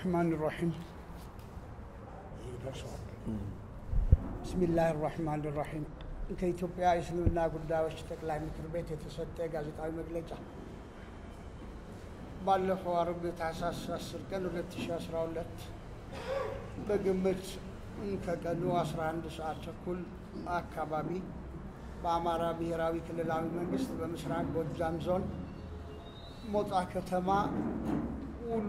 الرحمن الرحيم ብስሚላህ ራህማን ራሒም ከኢትዮጵያ የእስልምና ጉዳዮች ጠቅላይ ምክር ቤት የተሰጠ ጋዜጣዊ መግለጫ ባለፈው አርብ ታህሳስ 10 ቀን 2012 በግምት ከቀኑ 11 ሰዓት ተኩል አካባቢ በአማራ ብሔራዊ ክልላዊ መንግስት በምስራቅ ጎጃም ዞን ሞጣ ከተማ ውሉ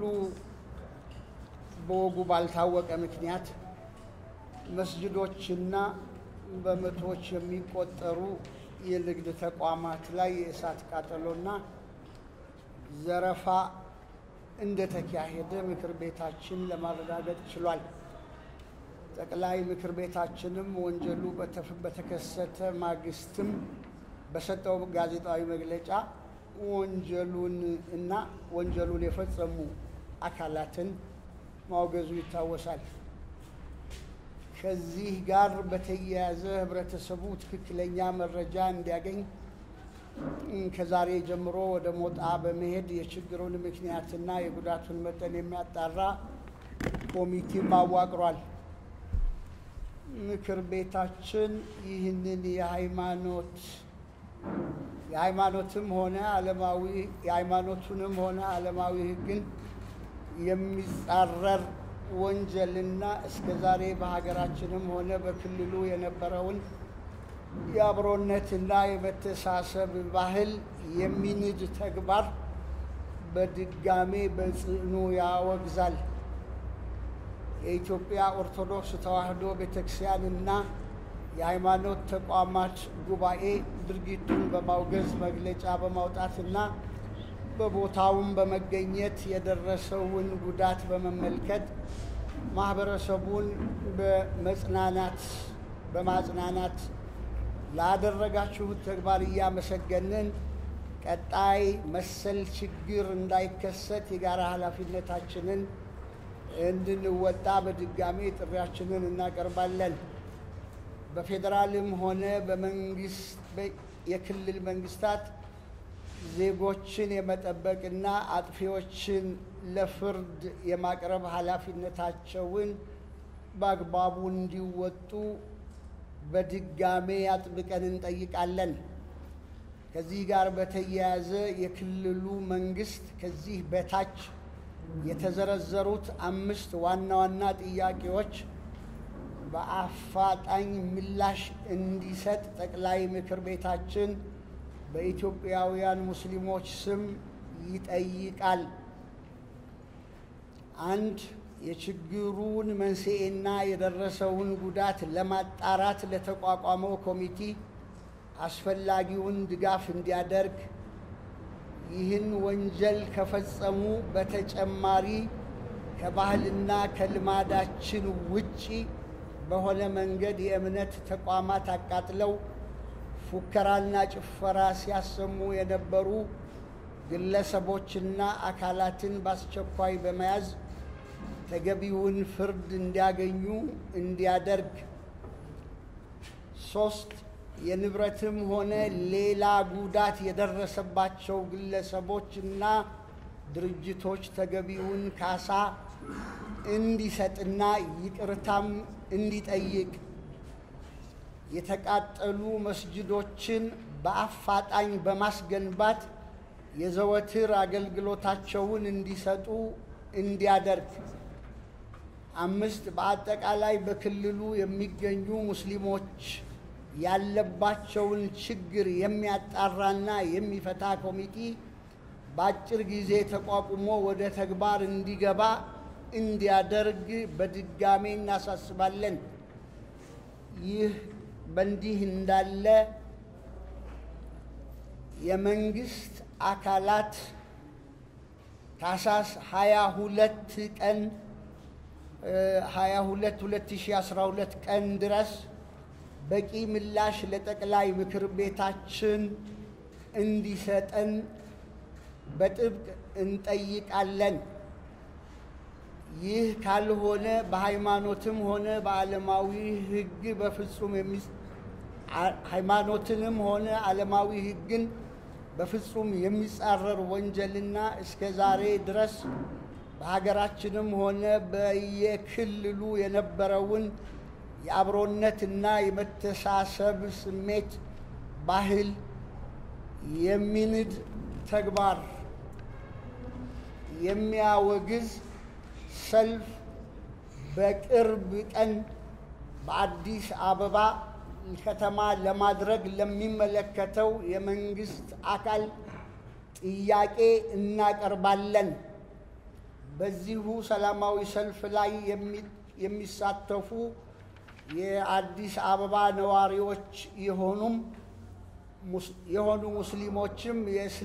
በወጉ ባልታወቀ ምክንያት መስጅዶችና በመቶዎች የሚቆጠሩ የንግድ ተቋማት ላይ የእሳት ቃጠሎና ዘረፋ እንደተካሄደ ምክር ቤታችን ለማረጋገጥ ችሏል። ጠቅላይ ምክር ቤታችንም ወንጀሉ በተከሰተ ማግስትም በሰጠው ጋዜጣዊ መግለጫ ወንጀሉን እና ወንጀሉን የፈጸሙ አካላትን ማውገዙ ይታወሳል። ከዚህ ጋር በተያያዘ ህብረተሰቡ ትክክለኛ መረጃ እንዲያገኝ ከዛሬ ጀምሮ ወደ ሞጣ በመሄድ የችግሩን ምክንያትና የጉዳቱን መጠን የሚያጣራ ኮሚቴም አዋቅሯል። ምክር ቤታችን ይህንን የሃይማኖት የሃይማኖትም ሆነ ዓለማዊ የሃይማኖቱንም ሆነ ዓለማዊ ህግን የሚጻረር ወንጀልና እስከ ዛሬ በሀገራችንም ሆነ በክልሉ የነበረውን የአብሮነትና የመተሳሰብ ባህል የሚንድ ተግባር በድጋሜ በጽኑ ያወግዛል። የኢትዮጵያ ኦርቶዶክስ ተዋሕዶ ቤተክርስቲያንና የሃይማኖት ተቋማት ጉባኤ ድርጊቱን በማውገዝ መግለጫ በማውጣትና በቦታውም በመገኘት የደረሰውን ጉዳት በመመልከት ማህበረሰቡን በመጽናናት በማጽናናት ላደረጋችሁት ተግባር እያመሰገንን ቀጣይ መሰል ችግር እንዳይከሰት የጋራ ኃላፊነታችንን እንድንወጣ በድጋሜ ጥሪያችንን እናቀርባለን። በፌዴራልም ሆነ በመንግስት የክልል መንግስታት ዜጎችን የመጠበቅና አጥፊዎችን ለፍርድ የማቅረብ ኃላፊነታቸውን በአግባቡ እንዲወጡ በድጋሜ አጥብቀን እንጠይቃለን። ከዚህ ጋር በተያያዘ የክልሉ መንግስት ከዚህ በታች የተዘረዘሩት አምስት ዋና ዋና ጥያቄዎች በአፋጣኝ ምላሽ እንዲሰጥ ጠቅላይ ምክር ቤታችን በኢትዮጵያውያን ሙስሊሞች ስም ይጠይቃል። አንድ የችግሩን መንስኤና የደረሰውን ጉዳት ለማጣራት ለተቋቋመው ኮሚቴ አስፈላጊውን ድጋፍ እንዲያደርግ፣ ይህን ወንጀል ከፈጸሙ በተጨማሪ ከባህልና ከልማዳችን ውጪ በሆነ መንገድ የእምነት ተቋማት አቃጥለው ፉከራና ጭፈራ ሲያሰሙ የነበሩ ግለሰቦችና አካላትን በአስቸኳይ በመያዝ ተገቢውን ፍርድ እንዲያገኙ እንዲያደርግ። ሶስት የንብረትም ሆነ ሌላ ጉዳት የደረሰባቸው ግለሰቦችና ድርጅቶች ተገቢውን ካሳ እንዲሰጥና ይቅርታም እንዲጠይቅ የተቃጠሉ መስጅዶችን በአፋጣኝ በማስገንባት የዘወትር አገልግሎታቸውን እንዲሰጡ እንዲያደርግ። አምስት በአጠቃላይ በክልሉ የሚገኙ ሙስሊሞች ያለባቸውን ችግር የሚያጣራና የሚፈታ ኮሚቴ በአጭር ጊዜ ተቋቁሞ ወደ ተግባር እንዲገባ እንዲያደርግ በድጋሜ እናሳስባለን። ይህ በእንዲህ እንዳለ የመንግስት አካላት ታህሳስ 22 ቀን 22 2012 ቀን ድረስ በቂ ምላሽ ለጠቅላይ ምክር ቤታችን እንዲሰጠን በጥብቅ እንጠይቃለን። ይህ ካልሆነ በሃይማኖትም ሆነ በዓለማዊ ሕግ በፍጹም ሃይማኖትንም ሆነ ዓለማዊ ሕግን በፍጹም የሚጻረር ወንጀልና እስከ ዛሬ ድረስ በሀገራችንም ሆነ በየክልሉ የነበረውን የአብሮነትና የመተሳሰብ ስሜት ባህል የሚንድ ተግባር የሚያወግዝ ሰልፍ በቅርብ ቀን በአዲስ አበባ ከተማ ለማድረግ ለሚመለከተው የመንግስት አካል ጥያቄ እናቀርባለን። በዚሁ ሰላማዊ ሰልፍ ላይ የሚሳተፉ የአዲስ አበባ ነዋሪዎች የሆኑም የሆኑ ሙስሊሞችም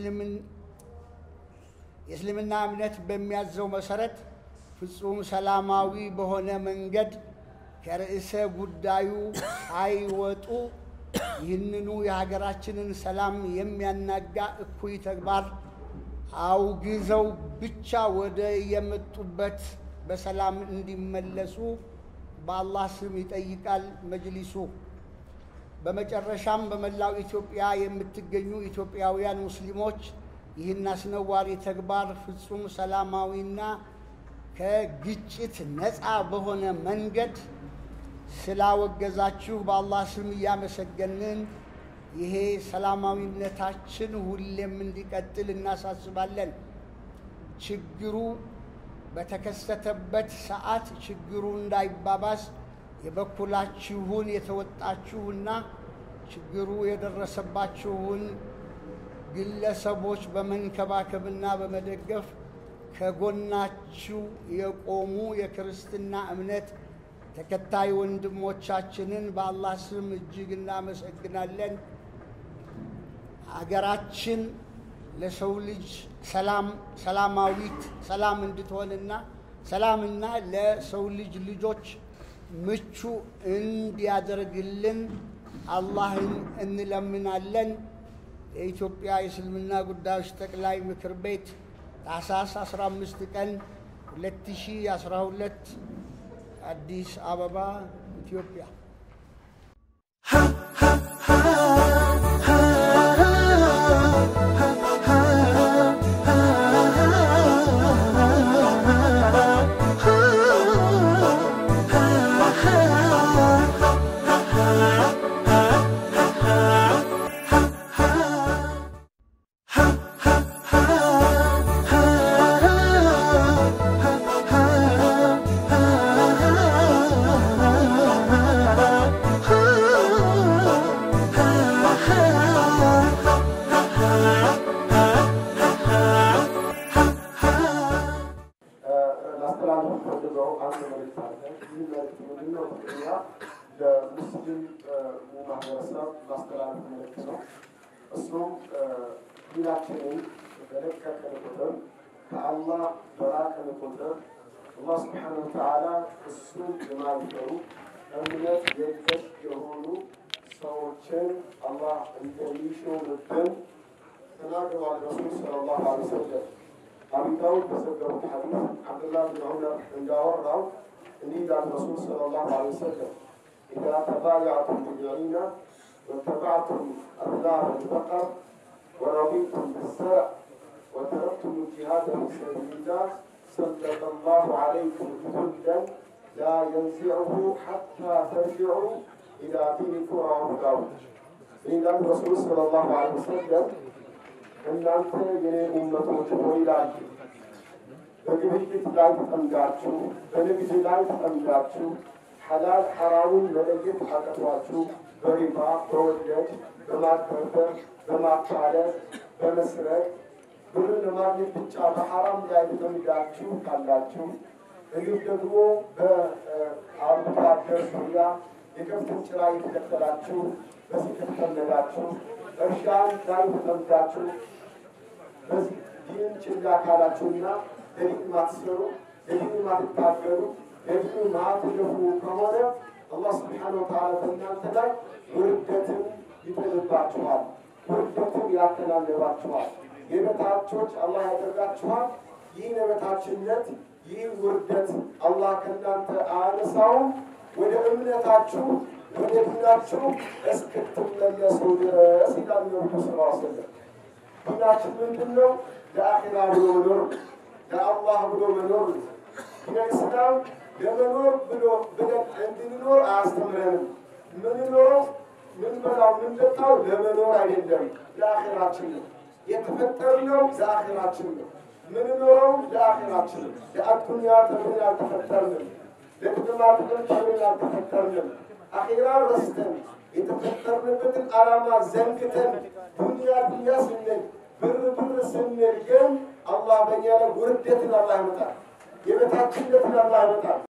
የእስልምና እምነት በሚያዘው መሰረት ፍጹም ሰላማዊ በሆነ መንገድ ከርዕሰ ጉዳዩ ሳይወጡ ይህንኑ የሀገራችንን ሰላም የሚያናጋ እኩይ ተግባር አውግዘው ብቻ ወደ የመጡበት በሰላም እንዲመለሱ በአላህ ስም ይጠይቃል መጅሊሱ። በመጨረሻም በመላው ኢትዮጵያ የምትገኙ ኢትዮጵያውያን ሙስሊሞች ይህን አስነዋሪ ተግባር ፍጹም ሰላማዊና ከግጭት ነፃ በሆነ መንገድ ስላወገዛችሁ በአላህ ስም እያመሰገንን ይሄ ሰላማዊነታችን ሁሌም እንዲቀጥል እናሳስባለን። ችግሩ በተከሰተበት ሰዓት ችግሩ እንዳይባባስ የበኩላችሁን የተወጣችሁና ችግሩ የደረሰባችሁን ግለሰቦች በመንከባከብና በመደገፍ ከጎናችሁ የቆሙ የክርስትና እምነት ተከታይ ወንድሞቻችንን በአላህ ስም እጅግ እናመሰግናለን። ሀገራችን ለሰው ልጅ ሰላም ሰላማዊት ሰላም እንድትሆንና ሰላምና ለሰው ልጅ ልጆች ምቹ እንዲያደርግልን አላህን እንለምናለን። የኢትዮጵያ የእስልምና ጉዳዮች ጠቅላይ ምክር ቤት ታህሳስ 15 ቀን 2012 አዲስ አበባ ኢትዮጵያ። ላስተላልፍ ፈልገው አንድ መልዕክት አለ። ይህ መልዕክት ምንድነው? እኛ ለሙስሊም ማህበረሰብ ማስተላለፍ መልዕክት ነው። እሱም ዲናችንን በለቀቅን ቁጥር ከአላህ በራቅን ቁጥር አላህ ስብሓነ ወተዓላ እሱን የማይፈሩ እምነት የለሽ የሆኑ ሰዎችን አላህ እንደሚሾምብን ተናግረዋል ረሱል ሰለላሁ ዐለይሂ ወሰለም። አቡ ዳውድ በዘገቡት ሐዲስ አብዱላህ ብን ዑመር እንዳወራው እንዲህ ይላል ረሱል ሰለላሁ ዐለይሂ ወሰለም ኢዛ ተባያዕቱም ቢልዒና ወተባዕቱም አኽላቅ አልበቀር ወረዲቱም ብዘርዕ ወተረክቱም الجهاد في سبيل الله سلط الله عليكم ذلا لا ينزعه حتى ترجعوا إلى دينكم رواه داود ይላል ረሱል ሰለላሁ ዐለይሂ ወሰለም እናንተ የኔ ኡመቶች ሆይ ይላሉ በግብይት ላይ ተጠምዳችሁ በንግድ ላይ ተጠምዳችሁ ሐላል ሐራሙን መለየት አቅቷችሁ በሪባ በወለድ በማጭበርበር በማታለል በመስረቅ ብር ለማግኘት ብቻ በሐራም ላይ ተጠምዳችሁ ካላችሁ እንዲሁም ደግሞ በአርብቶ አደር ዙሪያ የከብትን ጭራ የተከተላችሁ በዚህ ከተጠመዳችሁ እርሻን ላይ ተጠምዳችሁ በዚህ ዲን ችላ ካላችሁና ለዲን ማትሰሩ ለዲን ማትታገሉ ለዲን ማትለፉ ከሆነ አላህ ስብሓነ ወተዓላ በእናንተ ላይ ውርደትን ይጥልባችኋል፣ ውርደትን ያተናነባችኋል፣ የበታቾች አላህ ያደርጋችኋል። ይህ የበታችነት ይህ ውርደት አላህ ከእናንተ አያነሳውም። ወደ እምነታችሁ ወደ ዲናችሁ እስክትመለሱ ድረስ ይላል ነቢዩ ስ ሰለም። ዲናችን ምንድን ነው? ለአኼራ ብሎ መኖር፣ ለአላህ ብሎ መኖር ነው። ዲነ ኢስላም ለመኖር ብሎ ብለን እንድንኖር አያስተምረንም። ምንኖረው ምንበላው ምንጠጣው ለመኖር አይደለም፣ ለአኼራችን ነው። የተፈጠርነው ለአኼራችን ነው። ምንኖረው ለአኼራችን ነው። ለአዱንያ ተብለን አልተፈጠርንም። ለጥቅማ ጥቅም ተብለን አልተፈጠርንም። አኼራ ረስተን የተፈጠርንበትን ዓላማ ዘንግተን ዱንያ ዱንያ ስንል ብር ብር ስንል ግን አላህ በእኛ ላይ ውርደትን አላህ ያመጣል። የበታችነትን አላህ ያመጣል።